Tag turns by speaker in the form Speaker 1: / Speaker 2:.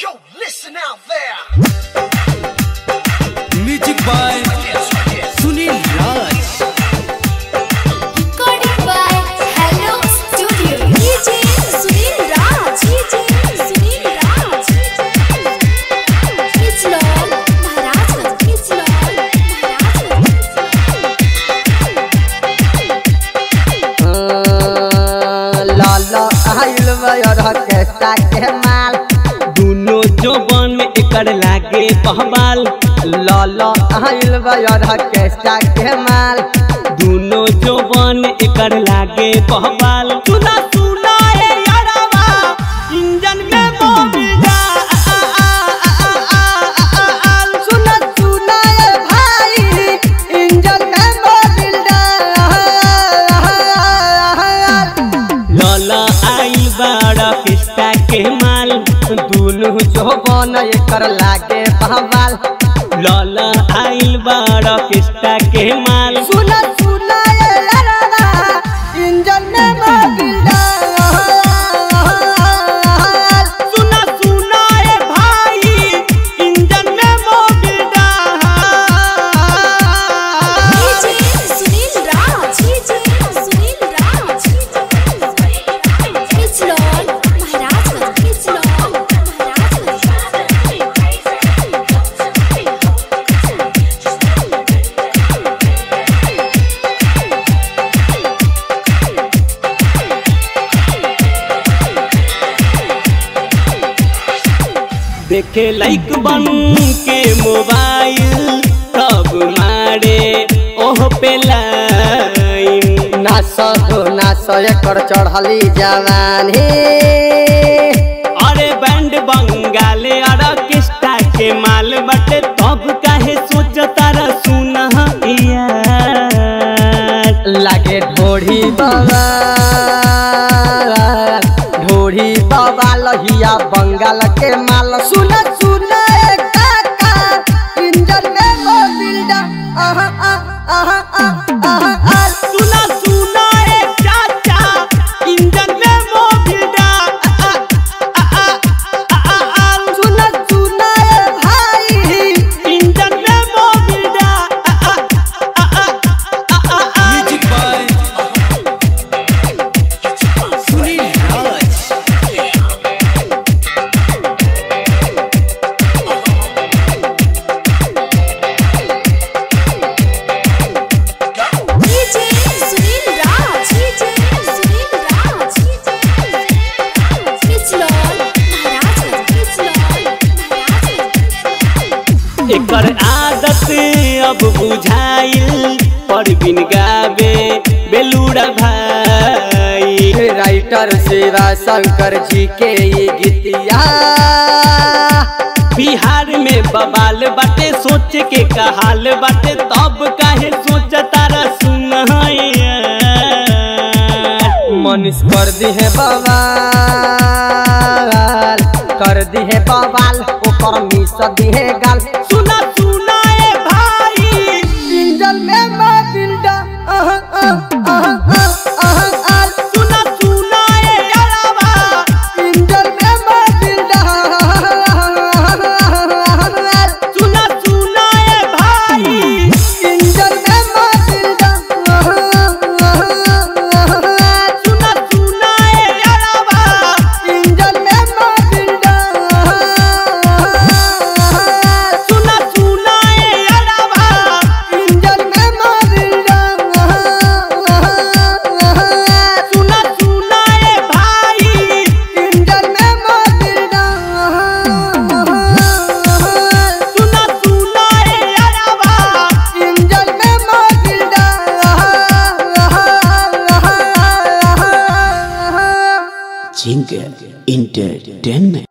Speaker 1: Yo, listen out there.
Speaker 2: Music by
Speaker 1: Yes, yes.
Speaker 2: Sunil Raj
Speaker 3: Recording by Hello Studio. DJ Sunil Raj. DJ Sunil Raj. It's Lord Maharajganj. It's Lord Maharajganj.
Speaker 4: लाला आइल बयर केस्टा के माल
Speaker 5: दुनो जोबन में एकर लागे पहबाल
Speaker 4: लाला आइल बयर केस्टा के माल
Speaker 5: दुनो जोबन में एकर लागे पहबाल सुना सुना ए यारवा इंजन में मोबिला
Speaker 4: सुन सुन ए भाई इंजन में मोबिल
Speaker 5: लला आई बड़ा पिस्ता के माल
Speaker 4: दुनु जोबन एकर लागे बहवाल
Speaker 5: लला आइल बड़ा पिस्ता के माल
Speaker 4: सुन सुन ए लड़वा इंजन में मोबिल
Speaker 5: सुना सुना ए भाई इंजन में मोबिला
Speaker 3: DJ Sunil Raj. DJ Sunil Raj. It's Lord Maharajganj. It's Lord
Speaker 5: देखे लाइक बन के मोबाइल तब मारे ओह पे लाइन
Speaker 4: नास हो नास एकर चढ़ली जवानी
Speaker 5: अरे बैंड बंगाले ऑर्केस्ट्रा के माल बटे तब काहे सोच तारा सुना यार
Speaker 4: लागे ढोढ़ी बाबा ढोढ़ी बाबा लहिया बंगाल के माल सुन सुन ए काका इंजन में मोबिल डा आहा आहा आहा आहा आहा
Speaker 5: सुना सुना ए चाचा इंजन में मोबिला
Speaker 4: सुन सुन ए भाई
Speaker 5: इंजन में मोबिला
Speaker 2: music by Sunil Raj
Speaker 3: DJ Sunil Raj. DJ Sunil Raj. It's Lord Maharajganj. It's Lord Maharajganj.
Speaker 5: एकर आदत अब बुझाइल पर बिन गावे बेलूड़ा भाई
Speaker 4: राइटर शिवा शंकर जी के ये गीतिया
Speaker 5: बिहार में बवाल बाटे सोच के कहाल बाटे तब काहे सोच तारा सुन
Speaker 4: मनीष कर दी है बवाल कर दी है बवाल ऊपर मिस दी है गाल
Speaker 5: सुना सुना ए भाई
Speaker 4: इंजन में मोबिल डा आहा आहा आहा आहा आहा
Speaker 5: सुना सुना ए यारवा
Speaker 4: इंजन में मोबिल डा
Speaker 5: सुना सुना ए भाई
Speaker 4: इंजन में मोबिल डा
Speaker 5: सुना सुना ए यारवा
Speaker 4: इंजन में मोबिल डा
Speaker 5: सुना सुना ए यारवा
Speaker 4: इंजन में मोबिल डा
Speaker 5: सुना सुना ए भाई
Speaker 4: इंजन में मोबिल डा
Speaker 5: सुना सुना ए यारवा
Speaker 4: इंजन में मोबिल डा
Speaker 2: जिंक इंटरटेनमेंट